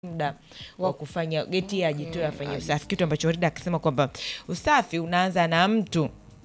muda wa kufanya geti ajitoe afanye usafi, kitu ambacho Rida akisema kwamba usafi unaanza na mtu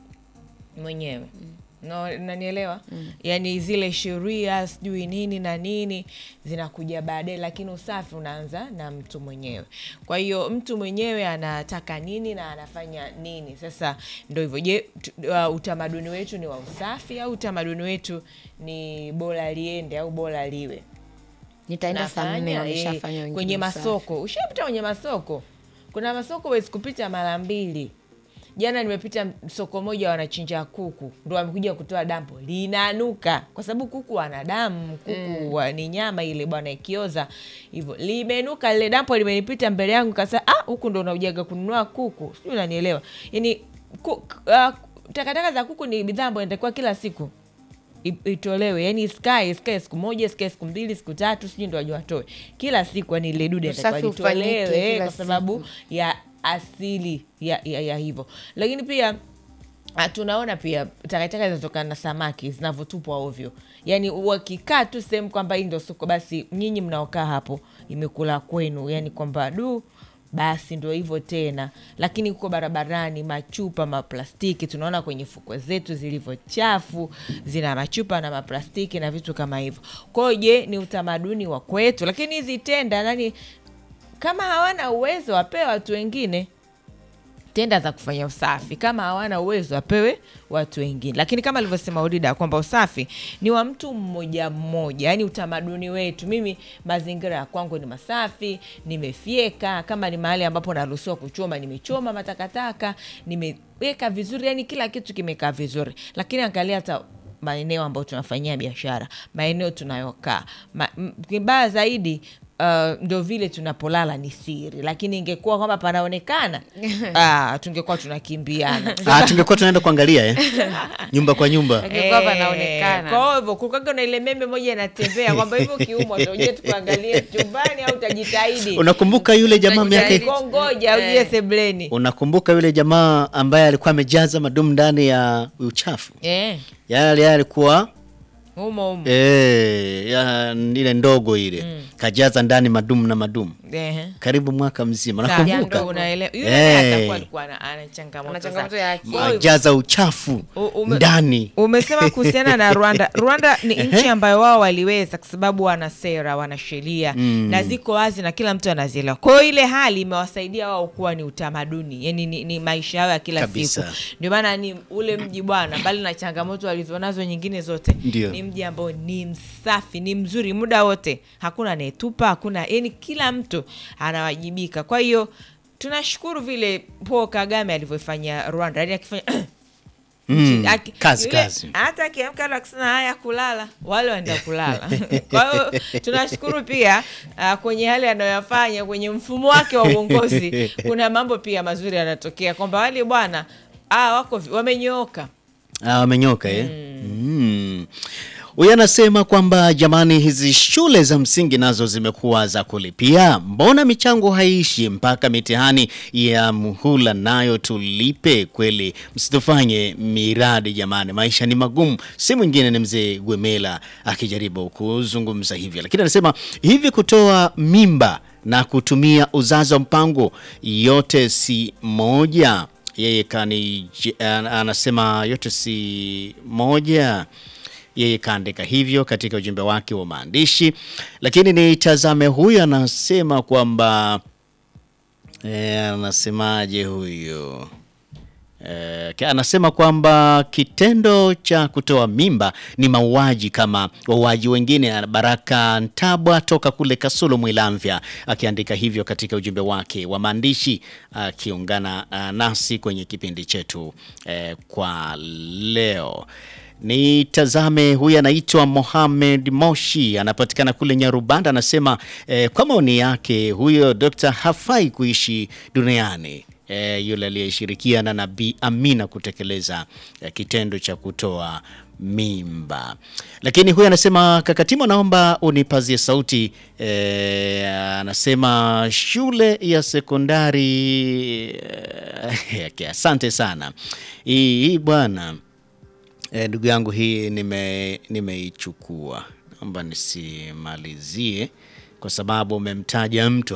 mwenyewe no, nanielewa yaani zile sheria sijui nini na nini zinakuja baadaye, lakini usafi unaanza na mtu mwenyewe. Kwa hiyo mtu mwenyewe anataka nini na anafanya nini. Sasa ndo hivyo. Je, tu- uh, utamaduni wetu ni wa usafi au utamaduni wetu ni bora liende au bora liwe? nitaenda saa nne Nafanya, wameshafanya eh, wengine kwenye usafi. masoko. Ushapita kwenye masoko? Kuna masoko huwezi kupita mara mbili. Jana nimepita soko moja, wanachinja kuku, ndo wamekuja kutoa dampo, linanuka kwa sababu kuku wana damu, kuku wa- ni nyama ile bwana, ikioza hivyo limenuka. Lile dampo limenipita mbele yangu, kasa ah, huku ndo unaujaga kununua kuku, sijui unanielewa? Yani ku, uh, takataka za kuku ni bidhaa ambayo inatakiwa kila siku i- itolewe yani isikae isikae siku moja isikae siku mbili siku tatu sijui ndo wajua watoe kila siku yani ile dude Usafi atakiwa ufanyike litolewe kila kwa sababu siku. ya asili ya, ya, ya hivyo lakini pia ah, tunaona pia takataka zinatokana na samaki zinavyotupwa ovyo yaani wakikaa tu sehemu kwamba hii ndo soko basi nyinyi mnaokaa hapo imekula kwenu yani kwamba du basi ndo hivyo tena lakini huko barabarani machupa maplastiki tunaona kwenye fukwe zetu zilivyo chafu zina machupa na maplastiki na vitu kama hivyo kwao je ni utamaduni wa kwetu lakini hizi tenda nani kama hawana uwezo wapewe watu wengine tenda za kufanya usafi kama hawana uwezo wapewe watu wengine lakini kama alivyosema udida kwamba usafi ni wa mtu mmoja mmoja yaani utamaduni wetu mimi mazingira ya kwangu ni masafi nimefyeka kama ni mahali ambapo naruhusiwa kuchoma nimechoma matakataka nimeweka vizuri yani kila kitu kimekaa vizuri lakini angalia hata maeneo ambayo tunafanyia biashara maeneo tunayokaa Ma, m- kibaya zaidi Uh, ndo vile tunapolala ni siri lakini ingekuwa kwamba panaonekana ah, tungekuwa tunakimbiana Ah, tungekuwa tunaenda kuangalia eh? nyumba kwa nyumba Ingekuwa panaonekana. kwa hivyo kukaga na ile meme moja inatembea kwamba hivyo kiumwa uje tukuangalie chumbani au utajitahidi unakumbuka yule jamaa miaka Utajitahidi. kongoja uje sebleni unakumbuka yule jamaa ambaye alikuwa amejaza madumu ndani ya uchafu eh, yale alikuwa humo humo eh, ya, ile ndogo ile kajaza ndani madumu na madumu Ehe. karibu mwaka mzima Sawa, nakumbuka ndo unaelewa. Yule Eh. naye atakuwa alikuwa ana- ana changamoto Ana changamoto sana. ya akili. Kwa hivyo, ajaza uchafu U- ume- ndani umesema kuhusiana na Rwanda. Rwanda ni nchi ambayo wao waliweza kwa sababu wana sera, wana sheria na ziko wazi na kila mtu anazielewa. Kwa hiyo ile hali imewasaidia wao kuwa ni utamaduni, yani ni, ni maisha yao ya kila Kabisa. siku. Ndio maana ni ule mji bwana, mbali na changamoto walizonazo nyingine zote, Ndio. ni mji ambao ni msafi, ni mzuri muda wote, hakuna anayetupa, hakuna yani, kila mtu anawajibika. Kwa hiyo tunashukuru vile Paul Kagame alivyofanya Rwanda, yani akifanya Mm, Aki- kazi yule- kazi hata akiamka na kusema haya kulala wale waenda kulala kwa hiyo tunashukuru pia uh, kwenye yale anayoyafanya kwenye mfumo wake wa uongozi kuna mambo pia mazuri yanatokea kwamba wale bwana ah, wako vi- wamenyooka Ah, wamenyoka eh? Mm. Huyu anasema kwamba jamani, hizi shule za msingi nazo zimekuwa za kulipia, mbona michango haishi mpaka mitihani ya muhula nayo tulipe? Kweli msitufanye miradi jamani, maisha ni magumu. Si mwingine ni mzee Gwemela akijaribu kuzungumza hivyo, lakini anasema hivi, kutoa mimba na kutumia uzazi wa mpango yote si moja yeye kani an- anasema yote si moja yeye kaandika hivyo katika ujumbe wake wa maandishi lakini nitazame huyu anasema kwamba e, anasemaje huyu Eh, ki- anasema kwamba kitendo cha kutoa mimba ni mauaji kama wauaji wengine. Baraka Ntabwa toka kule Kasulu Mwilamvya akiandika hivyo katika ujumbe wake wa maandishi akiungana ah, nasi kwenye kipindi chetu eh, kwa leo. Nitazame huyu anaitwa Mohamed Moshi, anapatikana kule Nyarubanda. Anasema eh, kwa maoni yake huyo dokta hafai kuishi duniani. E, yule aliyeshirikiana na Bi Amina kutekeleza e, kitendo cha kutoa mimba. Lakini huyu anasema Kakatimo, naomba unipazie sauti. E, anasema shule ya sekondari e, asante sana hii hii bwana E, ndugu yangu hii nime nimeichukua, naomba nisimalizie kwa sababu umemtaja mtu